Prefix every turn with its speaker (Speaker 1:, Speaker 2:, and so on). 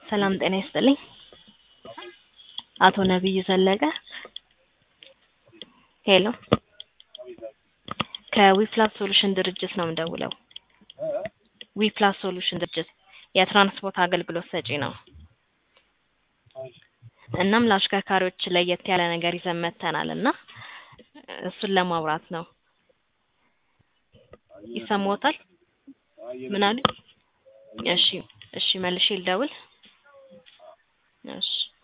Speaker 1: ሰላም ጤና ይስጥልኝ። አቶ ነብዩ ዘለቀ ሄሎ ከዊፕላስ ሶሉሽን ድርጅት ነው የምደውለው። ዊፕላስ ሶሉሽን ድርጅት የትራንስፖርት አገልግሎት ሰጪ ነው። እናም ለአሽከርካሪዎች ለየት ያለ ነገር ይዘን መጥተናል እና እሱን ለማውራት ነው። ይሰማዎታል? ምን አሉ? እሺ እሺ መልሼ ልደውል። እሺ